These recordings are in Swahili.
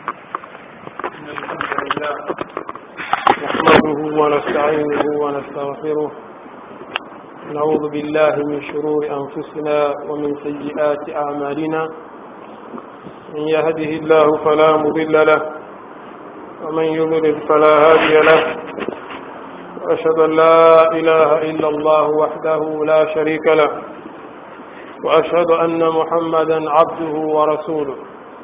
إن الحمد لله نحمده ونستعينه ونستغفره نعوذ بالله من شرور أنفسنا ومن سيئات أعمالنا من يهده الله فلا مضل له ومن يضلل فلا هادي له وأشهد أن لا إله إلا الله وحده لا شريك له وأشهد أن محمدا عبده ورسوله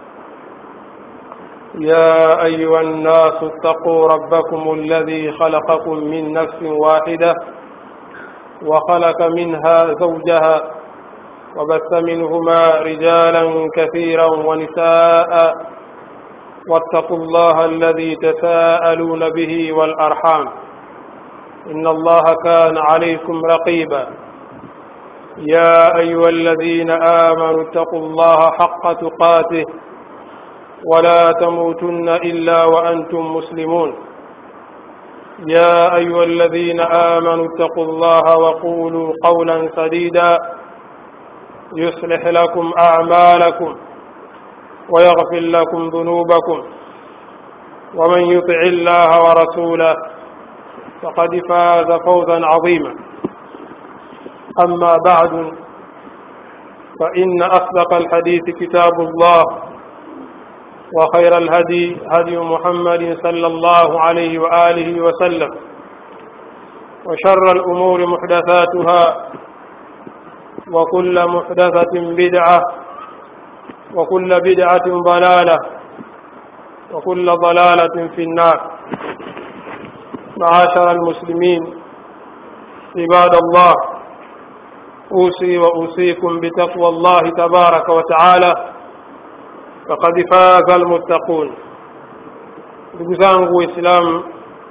يا أيها الناس اتقوا ربكم الذي خلقكم من نفس واحدة وخلق منها زوجها وبث منهما رجالا كثيرا ونساء واتقوا الله الذي تساءلون به والأرحام إن الله كان عليكم رقيبا يا أيها الذين آمنوا اتقوا الله حق تقاته ولا تموتن إلا وأنتم مسلمون يا أيها الذين آمنوا اتقوا الله وقولوا قولا سديدا يصلح لكم أعمالكم ويغفر لكم ذنوبكم ومن يطع الله ورسوله فقد فاز فوزا عظيما أما بعد فإن أصدق الحديث كتاب الله وخير الهدي هدي محمد صلى الله عليه وآله وسلم وشر الأمور محدثاتها وكل محدثة بدعة وكل بدعة ضلالة وكل ضلالة في النار معاشر المسلمين عباد الله أوصي وأوصيكم بتقوى الله تبارك وتعالى فقد فاز المتقون ndugu zangu waislamu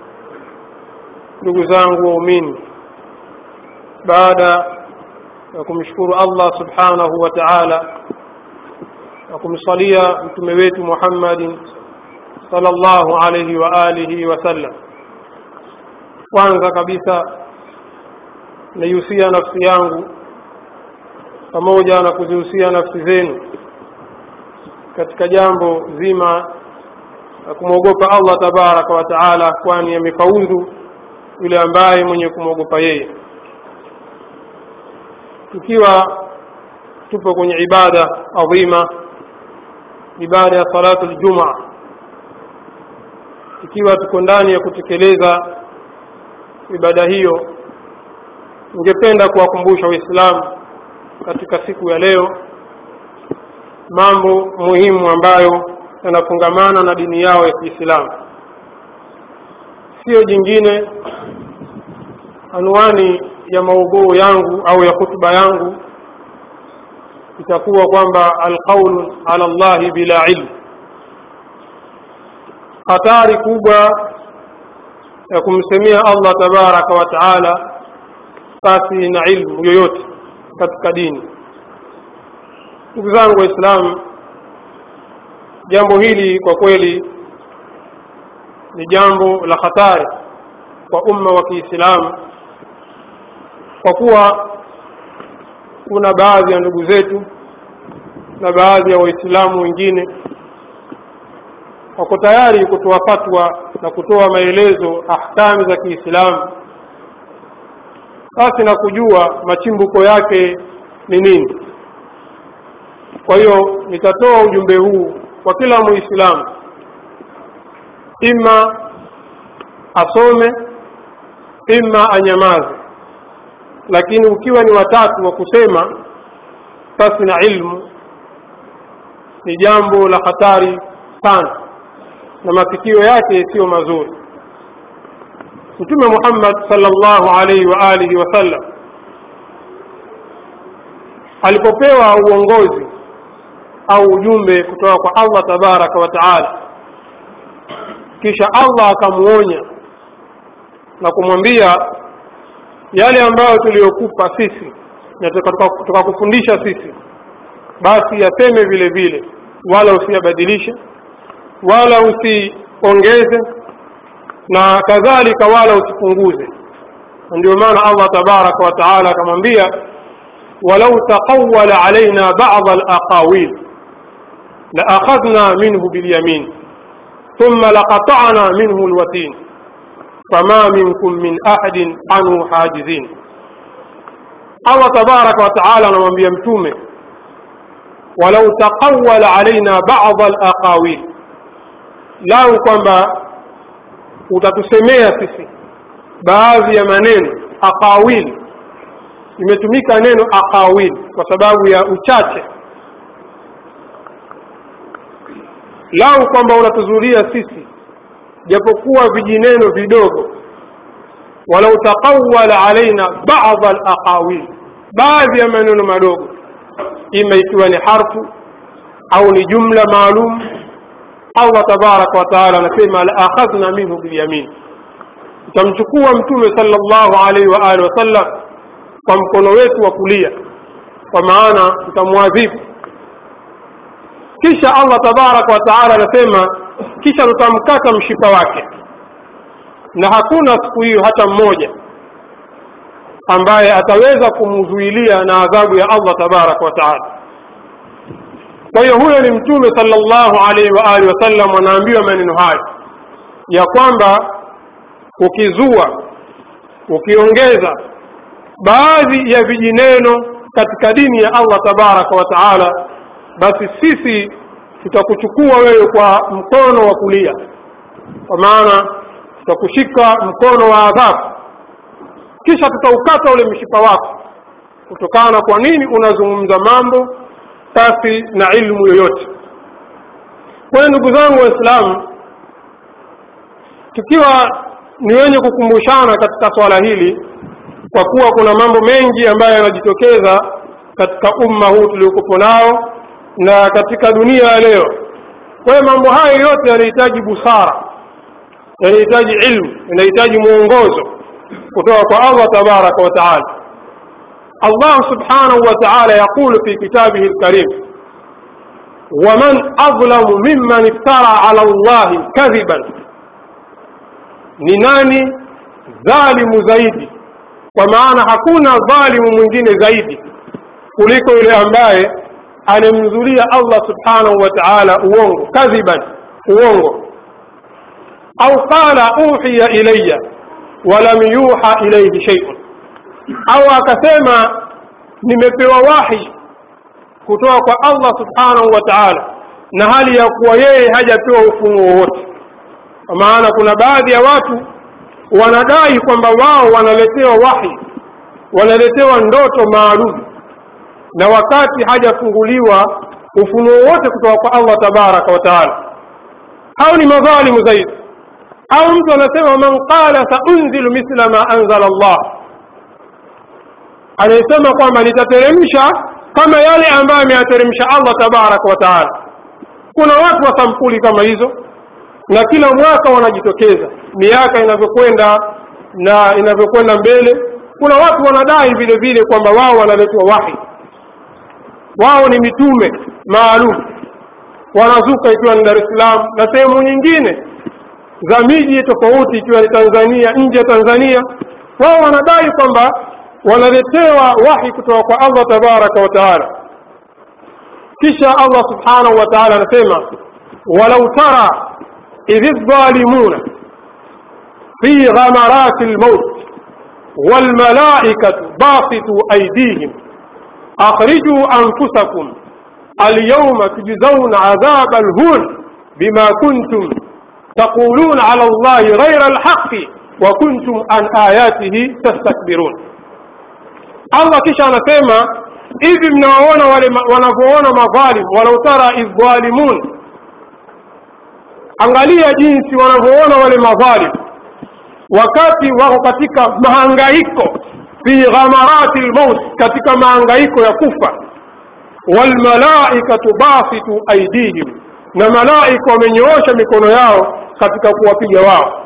ndugu zangu waumini baada ya kumshukuru allah subhanahu wa taala na kumsalia mtume wetu muhammadin salllahu alaihi wa alihi wasallam kwanza kabisa naihusia nafsi yangu pamoja na kuzihusia nafsi zenu katika jambo zima la kumwogopa allah tabaraka wa taala kwani amefaudhu yule ambaye mwenye kumwogopa yeye tukiwa tupo kwenye ibada adhima ibada ya salatu ljumaa ikiwa tuko ndani ya kutekeleza ibada hiyo ningependa kuwakumbusha waislamu katika siku ya leo mambo muhimu ambayo yanafungamana na dini yao ya kiislamu siyo jingine anwani ya maudhuu yangu au ya hutuba yangu itakuwa kwamba alqaulu ala llahi bila ilmu hatari kubwa ya kumsemea allah tabaraka wa taala pasi na ilmu yoyote katika dini ndugu zangu waislamu jambo hili kwa kweli ni jambo la hatari kwa umma wa kiislamu kwa kuwa kuna baadhi ya ndugu zetu na baadhi ya waislamu wengine wako tayari kutoa fatwa na kutoa maelezo ahkami za kiislamu basi na kujua machimbuko yake ni nini kwa hiyo nitatoa ujumbe huu kwa kila muislamu ima asome ima anyamaze lakini ukiwa ni watatu wa kusema pasi na ilmu ni jambo la hatari sana na mafikio yake siyo mazuri mtume muhammad salllahu alaihi wa alihi wasallam alipopewa uongozi au ujumbe kutoka kwa allah tabaraka wa taala kisha allah akamwonya na kumwambia yale ambayo tuliyokupa sisi na tukakufundisha sisi basi yaseme vile vile wala usiyabadilishe wala usiongeze na kadhalika wala usipunguze ndio maana allah tabaraka wa taala akamwambia walau taqawala alaina bada alaqawil laakhadhna minhu bilyamin thumma laqata'na minhu alwatin fama minkum min ahadin anhu hajizin allah tabaraka wataala anamwambia mtume walau taqawala alaina bada alaqawil lau kwamba utatusemea sisi baadhi ya maneno aqawil imetumika neno aqawil kwa sababu ya uchache lau kwamba unatuzulia sisi japokuwa vijineno vidogo walau taqawala alaina bada alaqawil baadhi ya maneno madogo ima ikiwa ni harfu au ni jumla maalum allah tabaraka wataala anasema laakhadhna minhu bilyamin tutamchukua mtume sala llahu alaihi wa alihi wasallam kwa mkono wetu wa kulia kwa maana tutamwadhibu kisha allah tabaraka wataala anasema kisha tutamkata mshipa wake na hakuna siku hiyo hata mmoja ambaye ataweza kumzuilia na adhabu ya allah tabaraka wataala kwa hiyo huyo ni mtume sala llahu alaihi wa alihi wasallam anaambiwa maneno hayo ya kwamba ukizua ukiongeza baadhi ya vijineno katika dini ya allah tabaraka wa taala basi sisi tutakuchukua wewe kwa mkono wa kulia kwa maana tutakushika mkono wa adhabu kisha tutaukata ule mshipa wako kutokana kwa nini unazungumza mambo pasi na ilmu yoyote kwa hiyo ndugu zangu waislamu tukiwa ni wenye kukumbushana katika swala hili kwa kuwa kuna mambo mengi ambayo yanajitokeza katika umma huu tuliokupo nao na katika dunia ya leo kwa hiyo mambo hayo yote yanahitaji busara yanahitaji ilmu yanahitaji mwongozo kutoka kwa allah tabaraka wa taala allah subhanahu wa taala yaqulu fi kitabihi lkarim waman adlamu mimman iftara ala llahi kadhiban ni nani dhalimu zaidi kwa maana hakuna dhalimu mwingine zaidi kuliko yule ambaye anemzulia allah subhanahu wa taala uongo kadhiban uongo au qala uhiya ilaya walam yuha ilaihi sheiun au akasema nimepewa wahi kutoka kwa allah subhanahu wa taala na hali ya kuwa yeye hajapewa ufunuo wowote kwa maana kuna baadhi ya watu wanadai kwamba wao wanaletewa wahi wanaletewa ndoto maalum na wakati hajafunguliwa ufunuo wote kutoka kwa allah tabaraka wa taala au ni madhalimu zaidi au mtu anasema man qala saunzilu mithla ma anzala allah anayesema kwamba nitateremsha kama yale ambayo ameyateremsha allah tabaraka wa taala kuna watu wa sampuli kama hizo na kila mwaka wanajitokeza miaka inavyokwenda na inavyokwenda mbele kuna watu wanadai vile vile kwamba wao wanaletwa wahi wao ni mitume maalum wanazuka ikiwa ni dar es salaam na sehemu nyingine za miji tofauti ikiwa ni tanzania nje ya tanzania wao wanadai kwamba wanaletewa wahi kutoka kwa allah tabaraka wa taala kisha allah subhanahu wa taala anasema walau tara idh الظالمون في غمرات الموت والملائكة باسطوا أيديهم أخرجوا أنفسكم اليوم تجزون عذاب الهون بما كنتم تقولون على الله غير الحق وكنتم عن آياته تستكبرون الله kisha anasema hivi mnawaona wale wanavyoona madhalim walau tara idh dhalimun angalia jinsi wanavyoona wale madhalim wakati wako katika mahangaiko fi ghamarati lmaut katika mahangaiko ya kufa walmalaikatu basitu aidihim na malaika wamenyoosha mikono yao katika kuwapiga wao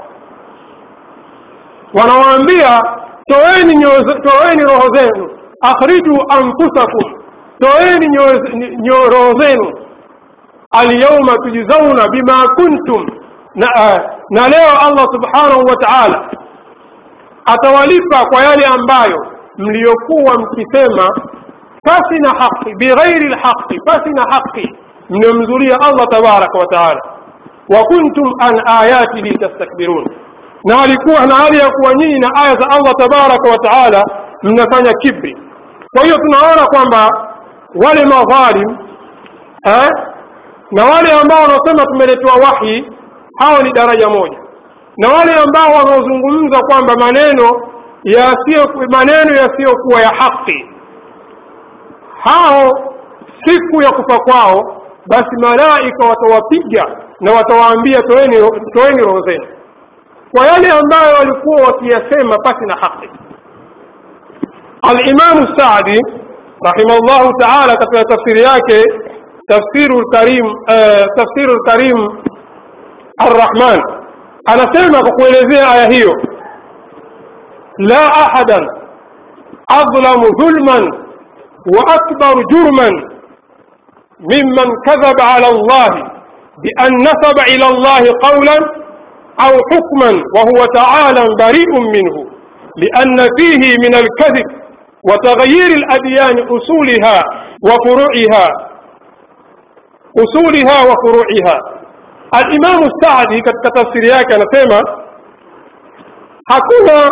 wanawaambia toeni, toeni roho zenu akhriju anfusakum toeni roho zenu alyauma tujzauna bima kuntum na, uh, na leo allah subhanahu wa taala atawalipa kwa yale ambayo mliyokuwa mkisema pasi na haqi bighairi lhaqi pasi na haqi mnamzulia allah tabaraka wa taala wa kuntum an ayatihi tastakbirun na alikuwa na hali ya kuwa nyinyi na aya za allah tabaraka wa taala mnafanya kibri kwa hiyo tunaona kwamba wale madhalim eh, na wale ambao wanaosema tumeletewa wahi hao ni daraja moja na wale ambao wanaozungumza kwamba maneno yasiyo maneno yasiyokuwa ya haki hao siku ya kufa kwao basi malaika watawapiga na watawaambia toeni toeni roho zenu kwa yale ambayo walikuwa wakiyasema pasi na haki alimamu sadi rahimahullahu taala katika tafsiri yake tafsiru lkarim uh, tafsiru lkarim arrahman anasema kwa kuelezea aya hiyo la ahadan adlamu dhulman wa akbaru jurman mimman kadhaba ala llahi بأن نسب إلى الله قولا أو حكما وهو تعالى بريء منه لأن فيه من الكذب وتغيير الأديان أصولها وفروعها أصولها وفروعها الإمام السعدي katika tafsiri yake anasema hakuna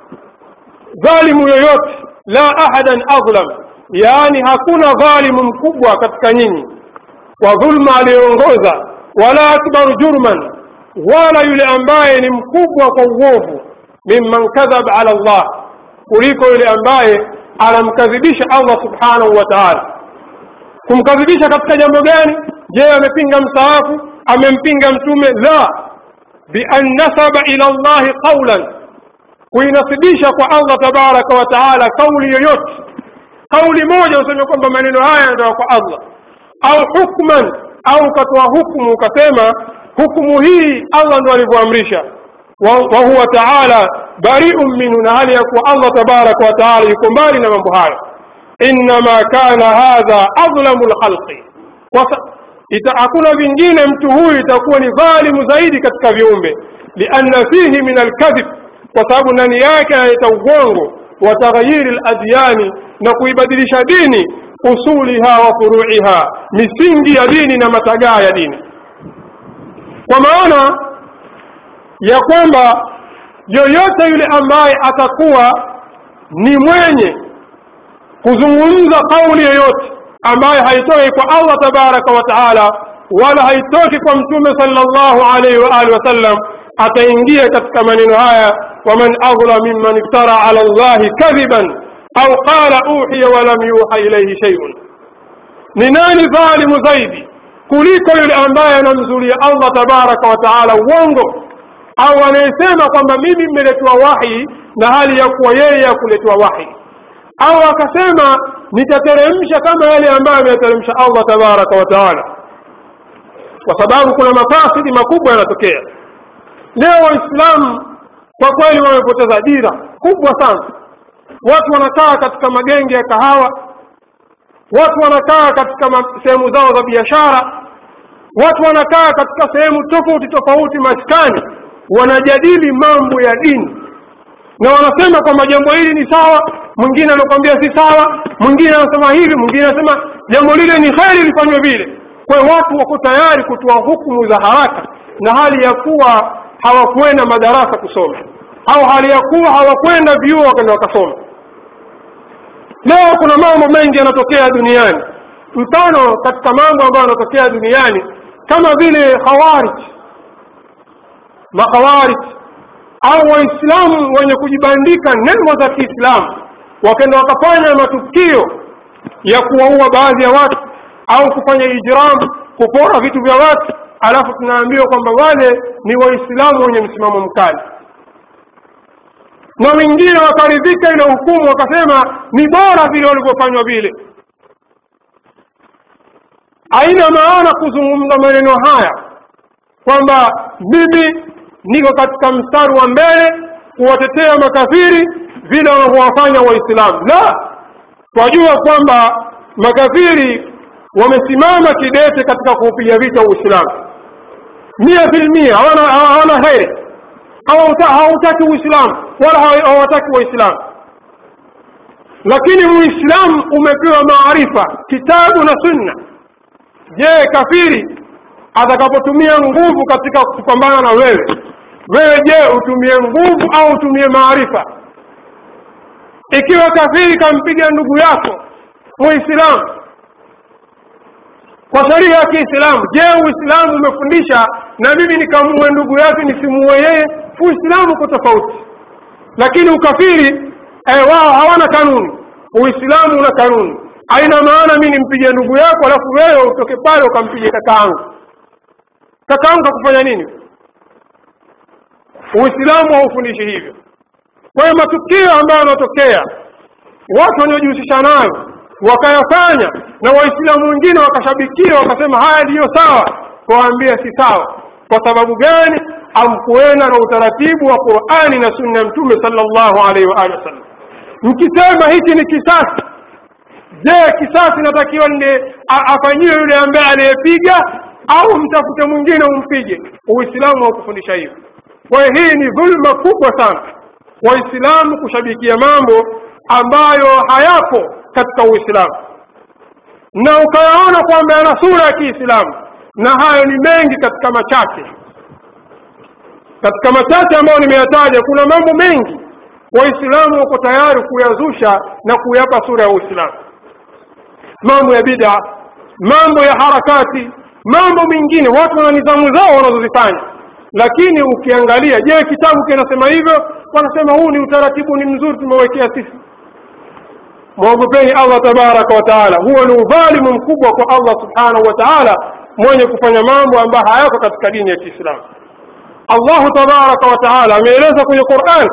dhalimu yoyote la ahadan adlam yaani hakuna dhalimu mkubwa katika nyinyi kwa dhulma aliyoongoza wala akbaru jurman wala yule ambaye ni mkubwa kwa uovu mimman kadhab ala Allah kuliko yule ambaye anamkadhibisha Allah subhanahu wa ta'ala kumkadhibisha katika jambo gani je amepinga msaafu amempinga mtume la bian nasaba ila llahi qaulan kuinasibisha kwa Allah tabaraka wa taala kauli yoyote kauli moja useme kwamba maneno haya yanatoka kwa Allah au hukman au ukatoa hukumu ukasema hukumu hii Allah ndo alivyoamrisha wa huwa taala bariun minhu na hali ya kuwa Allah tabaraka wa taala yuko mbali na mambo hayo innama kana hadha adlamu lkhalqi hakuna vingine mtu huyu itakuwa ni dhalimu zaidi katika viumbe lianna fihi min alkadhib kwa sababu ndani yake analeta ugongo wa taghyiri ladyani na kuibadilisha dini usuliha wa furuiha misingi ya dini na matagaa ya dini kwa maana ya kwamba yoyote yule ambaye atakuwa ni mwenye kuzungumza kauli yoyote ambayo haitoki kwa Allah tabaraka wa taala wala haitoki kwa mtume sallallahu alaihi wa alihi wasallam ataingia katika maneno haya waman adla mimman iftara ala llahi kadhiban au qala uhiya walam yuha ilaihi shay'un ni nani dhalimu zaidi kuliko yule ambaye anamzulia Allah tabaraka wa taala uongo au anayesema kwamba mimi mmeletewa wahi na hali ya kuwa yeye hakuletewa wahi au akasema nitateremsha kama yale ambayo ameyateremsha Allah tabaraka wa taala kwa sababu kuna mafasidi makubwa yanatokea leo waislamu kwa kweli wamepoteza dira kubwa sana watu wanakaa katika magenge ya kahawa watu wanakaa katika sehemu zao za biashara watu wanakaa katika sehemu tofauti tofauti maskani wanajadili mambo ya dini na wanasema kwamba jambo hili ni sawa mwingine anakwambia si sawa mwingine anasema hivi mwingine anasema jambo lile ni kheri lifanywe vile kwa hiyo watu wako tayari kutoa hukumu za haraka na hali ya kuwa hawakwenda madarasa kusoma au hali ya kuwa hawakwenda vyuo wakaenda wakasoma leo kuna mambo mengi yanatokea duniani mfano katika mambo ambayo yanatokea duniani kama vile khawarij makhawarij au waislamu wenye kujibandika nembo za kiislamu wakaenda wakafanya matukio ya kuwaua baadhi ya watu au kufanya ijram kupora vitu vya watu alafu tunaambiwa kwamba wale ni waislamu wenye msimamo mkali na wengine wakaridhika ile hukumu wakasema ni bora vile walivyofanywa vile haina maana kuzungumza maneno haya kwamba mimi niko katika mstari wa mbele kuwatetea makafiri vile wanavyowafanya waislamu la twajua kwamba makafiri wamesimama kidete katika kuupiga vita uislamu mia filmia hawana heri hawataki uislamu wala hawataki waislamu lakini uislamu umepewa maarifa kitabu na sunna je kafiri atakapotumia nguvu katika kupambana na wewe wewe je utumie nguvu au utumie maarifa ikiwa kafiri kampiga ndugu yako muislamu kwa sheria ya kiislamu je uislamu umefundisha na mimi nikamue ndugu yake nisimuue yeye uislamu uko tofauti lakini ukafiri eh, wao hawana kanuni uislamu una kanuni haina maana mi nimpige ndugu yako alafu wewe utoke pale ukampige kakaangu kakaangu kakufanya nini uislamu haufundishi hivyo kwa hiyo matukio ambayo yanatokea watu wanaojihusisha nayo wakayafanya na waislamu wengine wakashabikia wakasema haya ndiyo sawa kuwaambia si sawa kwa sababu gani amkuenda na utaratibu wa qurani na sunna ya mtume sallallahu alaihi wa alihi wasallam mkisema hiki ni kisasi je kisasi natakiwa nde afanyiwe yule ambaye aliyepiga au mtafute mwingine umpige uislamu haukufundisha hivyo kwa hiyo hii ni dhulma kubwa sana waislamu kushabikia mambo ambayo hayapo katika uislamu na ukayaona kwamba yana sura ya kiislamu na hayo ni mengi katika machache katika machache ambayo nimeyataja kuna mambo mengi waislamu wako tayari kuyazusha na kuyapa sura ya uislamu mambo ya bida mambo ya harakati mambo mengine watu wana nidhamu zao wanazozifanya lakini ukiangalia je kitabu kinasema hivyo wanasema huu ni utaratibu ni mzuri tumewekea sisi mwogopeni allah tabaraka wa taala huo ni udhalimu mkubwa kwa allah subhanahu wa taala mwenye kufanya mambo ambayo hayako katika dini ya kiislamu allahu tabaraka wa taala ameeleza kwenye quran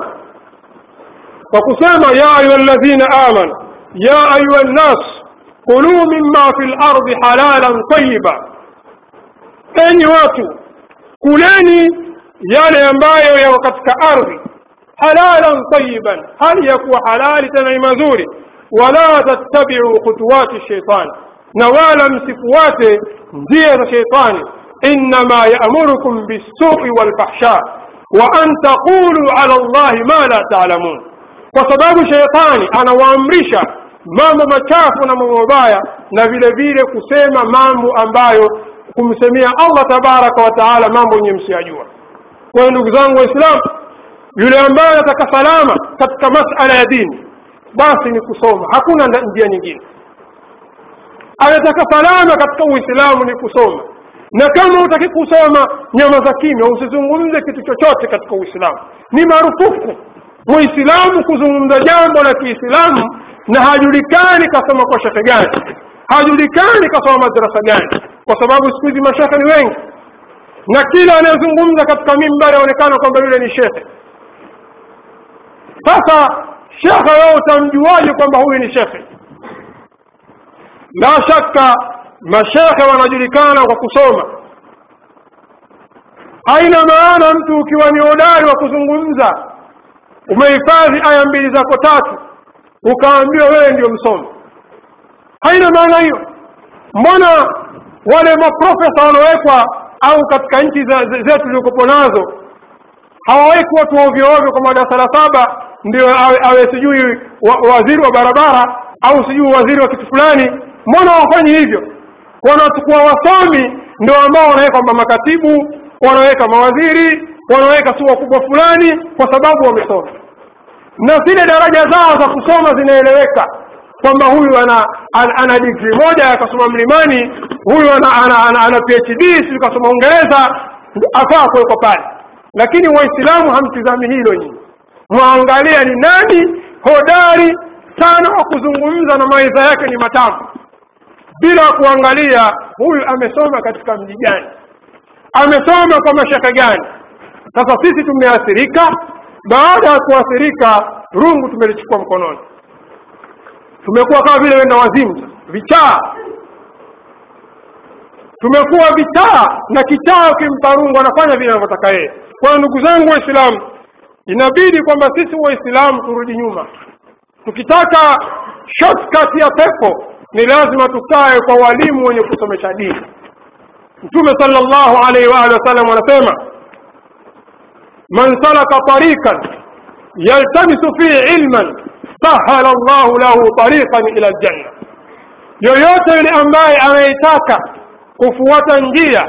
kwa kusema ya ayuha ladhina amanu ya ayuha nnas kuluu mima fi lardi halalan tayiba enyi watu kuleni yale ambayo yako katika ardhi halalan tayiban hali ya kuwa halali tena ni mazuri wala tattabiu khutuwati shaitani na wala msifuate njia za sheitani innama yaamurukum bissui walfahsha wa an taqulu ala llahi ma la taalamun kwa sababu sheitani anawaamrisha mambo machafu na mambo mabaya na vile vile kusema mambo ambayo kumsemea allah tabaraka wa taala mambo yenye msiyajua kwa hiyo ndugu zangu waislamu yule ambaye anataka salama katika masala ya dini basi ni kusoma hakuna njia nyingine anataka salama katika uislamu ni kusoma na kama utaki kusoma nyama za kimya usizungumze kitu chochote katika uislamu ni marufuku muislamu kuzungumza jambo la kiislamu na hajulikani kasoma kwa shekhe gani hajulikani kasoma madrasa gani kwa sababu siku hizi mashekhe ni wengi na kila anayezungumza katika mimbari aonekana kwamba yule ni shekhe sasa shekhe wewe utamjuaje kwamba huyu ni shekhe la shaka mashekhe wanajulikana kwa kusoma haina maana mtu ukiwa ni hodari wa kuzungumza umehifadhi aya mbili zako tatu ukaambiwa wewe ndio msomi haina maana hiyo mbona wale maprofesa wanaowekwa au katika nchi zetu zilizokopo nazo hawaweki watu ovyo ovyo kwa madarasa la saba ndio awe, awe sijui wa, waziri wa barabara au sijui waziri wa kitu fulani mbona hawafanyi hivyo wanachukua wasomi ndio ambao wanaweka kwamba makatibu wanaweka mawaziri wanaweka si wakubwa fulani kwa sababu wamesoma na zile daraja zao za kusoma zinaeleweka kwamba huyu ana, ana, ana digri moja akasoma mlimani huyu ana, ana, ana, ana phd si kasoma uingereza afaa kuwekwa pale lakini waislamu hamtizami hilo nyinyi mwaangalia ni nani hodari sana wa kuzungumza na maisha yake ni matamu bila kuangalia huyu amesoma katika mji gani amesoma kwa mashaka gani sasa sisi tumeathirika baada ya kuathirika rungu tumelichukua mkononi tumekuwa kama vile wenda wazimu vichaa tumekuwa vichaa na kichaa ukimpa rungu anafanya vile anavyotaka yeye kwa hiyo ndugu zangu waislamu inabidi kwamba sisi waislamu turudi nyuma tukitaka shortcut ya pepo ni lazima tukae kwa walimu wenye kusomesha dini mtume sallallahu alaihi wa alihi wasallam anasema man salaka tariqan yaltamisu fihi ilman sahala llahu lahu tariqan ila aljanna yoyote yule ambaye anaitaka kufuata njia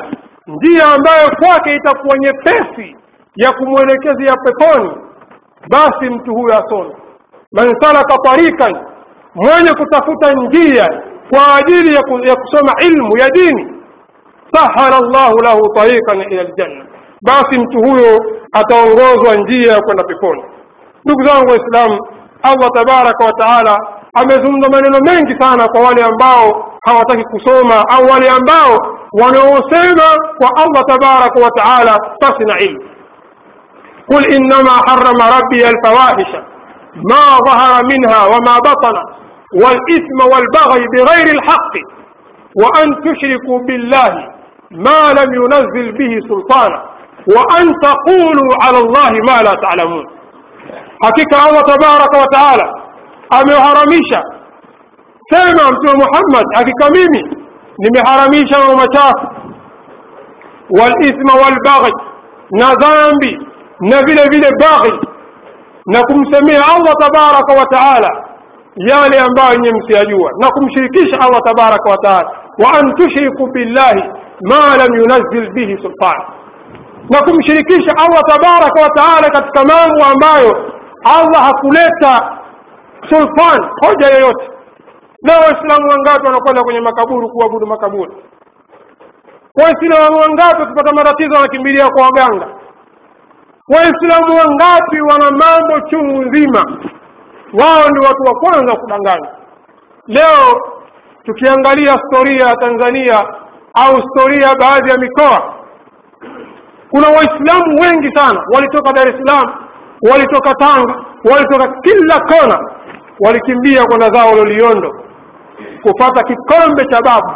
njia ambayo kwake itakuwa nyepesi ya kumwelekezea peponi basi mtu huyo asome man salaka tarikan mwenye kutafuta njia kwa ajili ya, ku, ya kusoma ilmu ya dini sahala llahu lahu tarikan ila ljanna basi mtu huyo ataongozwa njia ya kwenda peponi ndugu zangu waislamu allah tabaraka wa taala amezungumza maneno mengi sana kwa wale ambao hawataki kusoma au wale ambao wanaosema kwa allah tabaraka wa taala pasi na ilmu قل إنما حرم ربي الفواحش ما ظهر منها وما بطن والإثم والبغي بغير الحق وأن تشركوا بالله ما لم ينزل به سلطانا وأن تقولوا على الله ما لا تعلمون حقيقة الله تبارك وتعالى ameharamisha sema mtume muhammad hakika mimi nimeharamisha mambo machafu walithma walbaghi na dhambi na vile vile baghi na kumsemea allah tabaraka wa taala yale ambayo nye msiyajua na kumshirikisha allah tabaraka wa taala wa an tushriku billahi ma lam yunazil bihi sultan na kumshirikisha allah tabaraka wa taala katika mambo ambayo allah hakuleta sultan hoja yoyote leo waislamu wangapi wanakwenda kwenye makaburu kuabudu makaburi waislamu wangapi wakipata matatizo wanakimbilia kwa waganga waislamu wangapi wana mambo chungu nzima wao ni watu wa kwanza kudanganya leo tukiangalia storia ya tanzania au storia ya baadhi ya mikoa kuna waislamu wengi sana walitoka dar es salaam walitoka tanga walitoka kila kona walikimbia kwenda zao loliondo kupata kikombe cha babu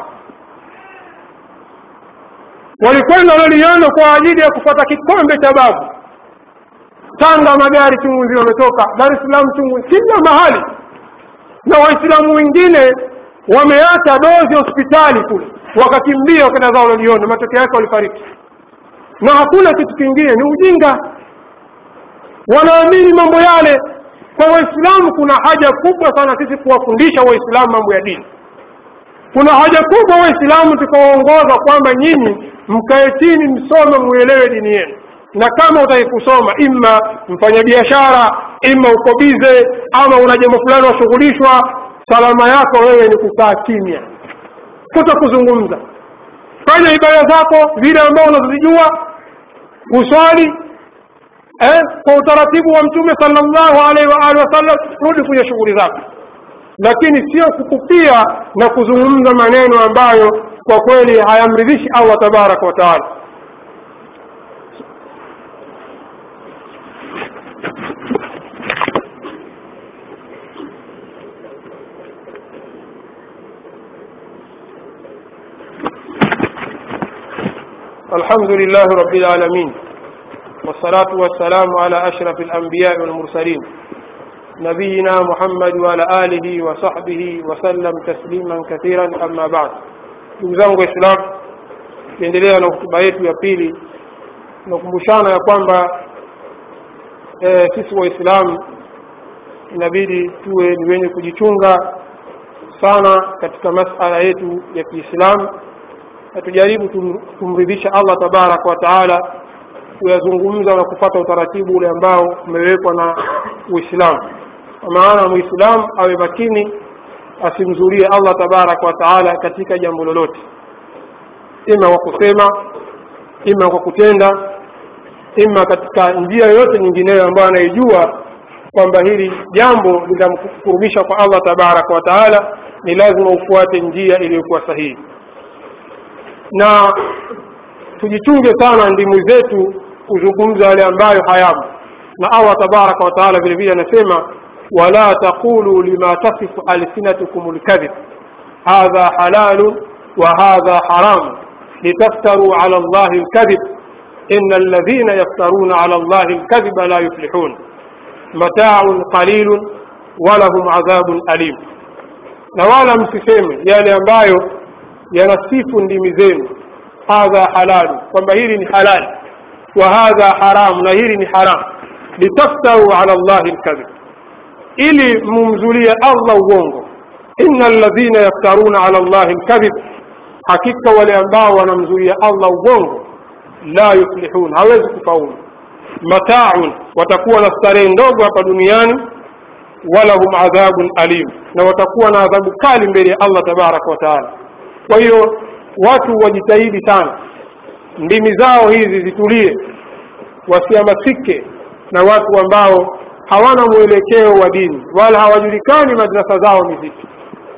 walikwenda loliondo kwa ajili ya kupata kikombe cha babu tanga magari chungu nzima wametoka dar es salaam chungu kila mahali na waislamu wengine wameacha dozi hospitali kule wakakimbia wakenda zao loliondo matokeo yake walifariki na hakuna kitu kingine ni ujinga wanaamini mambo yale kwa waislamu kuna haja kubwa sana sisi kuwafundisha waislamu mambo ya dini kuna haja kubwa waislamu tukawaongoza kwamba nyinyi mkae chini msome muelewe dini yenu na kama utaki kusoma ima mfanyabiashara ima uko bize ama una jambo fulani washughulishwa salama yako wewe ni kukaa kimya kuto kuzungumza fanya ibada zako vile ambao unazozijua uswali eh, kwa utaratibu wa mtume sallallahu alaihi wa alihi wasallam rudi kwenye shughuli zako lakini sio kukupia na kuzungumza maneno ambayo kwa kweli hayamridhishi allah tabaraka wa taala الحمد لله رب العالمين والصلاة والسلام على أشرف الأنبياء والمرسلين نبينا محمد وعلى آله وصحبه وسلم تسليما كثيرا أما بعد ndugu islam tukiendelea na hotuba yetu ya pili tunakumbushana ya kwamba e, sisi waislamu inabidi tuwe ni wenye kujichunga sana katika masala yetu ya kiislamu na tujaribu kumridhisha allah tabaraka wa taala kuyazungumza na kupata utaratibu ule ambao umewekwa na uislamu kwa maana muislamu awe makini asimzurie allah tabaraka wa taala katika jambo lolote ima kwa kusema ima kwa kutenda ima katika njia yoyote nyingineyo ambayo anaijua kwamba hili jambo litamkurubisha kwa allah tabaraka wa taala ni lazima ufuate njia iliyokuwa sahihi na tujichunge sana ndimu zetu kuzungumza yale ambayo hayamo na allah tabaraka wa taala vile vile anasema wala taqulu lima tasifu alsinatukum lkadhib hadha halalun wa hadha haramu litaftaruu ala llahi lkadhib إن الذين يفترون على الله الكذب لا يفلحون متاع قليل ولهم عذاب أليم na wala msiseme yale ambayo yanasifu ndimi zenu hadha halalu kwamba hili ni halali wa hadha haramu na hili ni haramu litaftaru ala llahi lkadhib ili mumzulie allah uongo ina alladhina yaftaruna ala llahi lkadhib hakika wale ambao wanamzuia allah ugongo la yuflihun hawezi kufaulu mataun watakuwa na starehe ndogo hapa duniani walahum adhabun alim na watakuwa na adhabu kali mbele ya allah tabaraka wa taala kwa hiyo watu wajitahidi sana ndimi zao hizi zitulie wasihamasike na watu ambao hawana mwelekeo wa dini wala hawajulikani madrasa zao ni zipi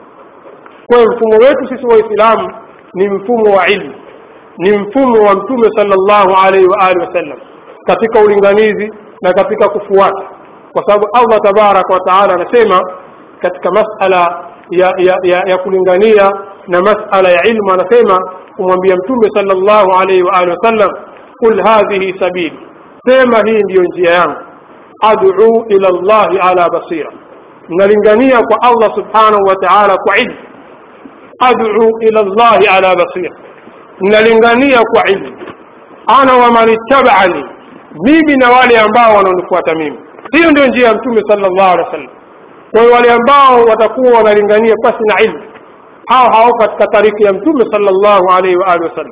kwa hiyo mfumo wetu sisi waislamu ni mfumo wa ilmu ni mfumo wa mtume sallallahu alaihi wa alihi wasallam katika ulinganizi na katika kufuata kwa sababu allah tabaraka wa taala anasema katika masala ya, ya, ya, ya kulingania na masala ya ilmu anasema kumwambia mtume sallallahu alaihi wa alihi wasallam qul hadhihi sabili sema hii ndiyo njia yangu ad'u ila llahi ala basira nalingania kwa allah subhanahu wa taala kwa ilmu ad'u ila llahi ala basira nalingania kwa ilmu ana waman ittabani mimi na wale ambao wanaonifuata mimi hiyo ndio njia ya mtume sallallahu alaihi wasallam kwa hiyo wale ambao watakuwa wanalingania pasi na ilmu hao hao katika tariki ya mtume sallallahu alaihi wa alihi wasallam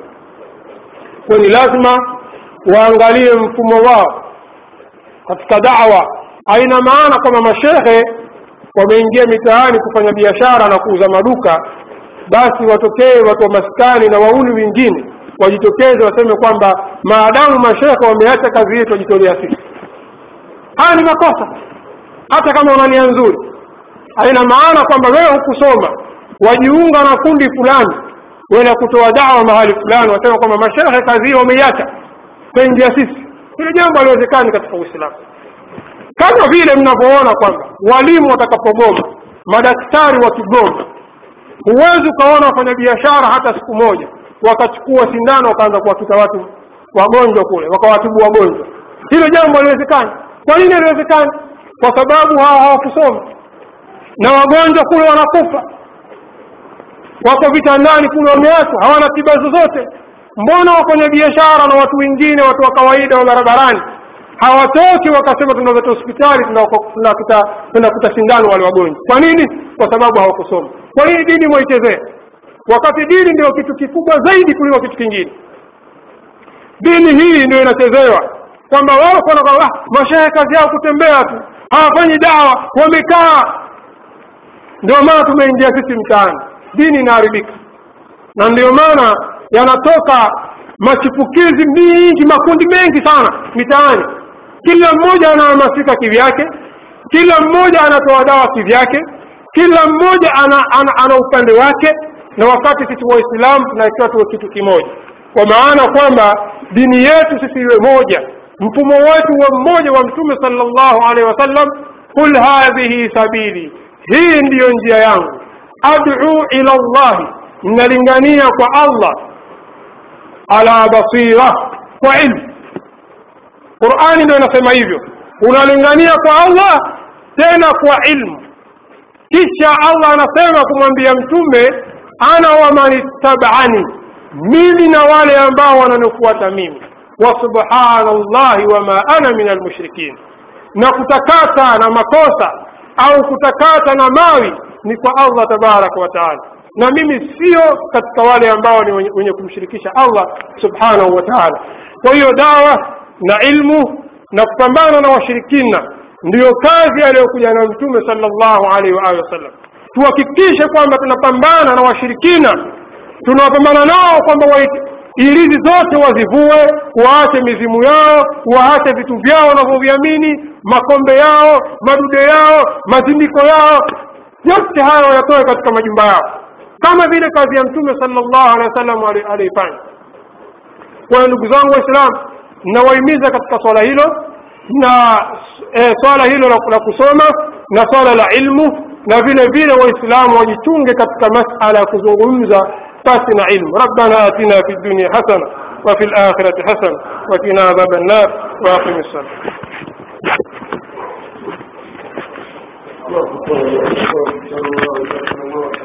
kwa ni lazima waangalie mfumo wao katika dawa haina maana kwamba mashehe wameingia mitaani kufanya biashara na kuuza maduka basi watokee watu wa maskani na wauli wengine wajitokeze waseme kwamba maadamu mashekhe wameacha kazi yetu wajitolea sisi haya ni makosa hata kama una nia nzuri haina maana kwamba wewe hukusoma wajiunga na kundi fulani wenda kutoa dawa mahali fulani wasema kwamba mashehe kazi hiyo wameiacha twaingia sisi hilo jambo haliwezekani katika uislamu kama vile mnavyoona kwamba walimu watakapogoma madaktari wakigoma huwezi ukaona wafanyabiashara hata siku moja wakachukua sindano wakaanza kuwakita watu wagonjwa kule wakawatibu wagonjwa hilo jambo haliwezekani kwa nini haliwezekani kwa sababu hawa hawakusoma na wagonjwa kule wanakufa wako vitandani kule wameachwa hawana tiba zozote mbona wafanya biashara na watu wengine watu wa kawaida wa barabarani hawatoki wakasema tunaveta hospitali tunakuta sindano wale wagonjwa kwa nini kwa sababu hawakusoma kwa nini dini mwaichezea wakati dini ndio kitu kikubwa zaidi kuliko kitu kingine dini hii ndio inachezewa kwamba wao kwa ah, mashehe kazi yao kutembea tu hawafanyi dawa wamekaa ndio maana tumeingia sisi mtaani dini inaharibika na ndio maana yanatoka machipukizi mingi makundi mengi sana mitaani kila mmoja anahamasika kivyake kila mmoja anatoa dawa kivyake kila mmoja ana, ana, ana upande wake na wakati sisi waislamu tunatakiwa tuwe kitu kimoja kwa maana kwamba dini yetu sisi iwe moja mfumo wetu wa mmoja wa mtume sallallahu alaihi wasallam qul hadhihi sabili hii ndiyo njia yangu ad'u ila llahi nalingania kwa allah ala basira kwa ilmu qurani ndio inasema hivyo unalingania kwa allah tena kwa ilmu kisha allah anasema kumwambia mtume ana waman ittabani mimi na wale ambao wananifuata mimi wa subhana llahi wama ana min almushrikin na kutakata na makosa au kutakata na mawi ni kwa allah tabaraka wa taala na mimi sio katika wale ambao ni wenye kumshirikisha allah subhanahu wa taala kwa hiyo dawa na ilmu na kupambana na washirikina ndiyo kazi aliyokuja na mtume sallallahu alaihi wa alihi wasallam tuhakikishe kwamba tunapambana na washirikina tunawapambana nao kwamba ilizi zote wazivue waache mizimu yao waache vitu vyao wanavyoviamini makombe yao madude yao mazindiko yao yote hayo wayatoe katika majumba yao kama vile kazi ya mtume sallallahu alaihi wasallam aliifanya kwa hiyo ndugu zangu waislamu nawahimiza katika swala hilo na e, swala hilo la, la kusoma na swala la ilmu na vile vile waislamu wajichunge katika masala ya kuzungumza pasi na ilmu rabbana atina fi dunya hasana وفي الآخرة حسن وقنا عذاب النار وأقم الصلاة الله أكبر الله أكبر الله أكبر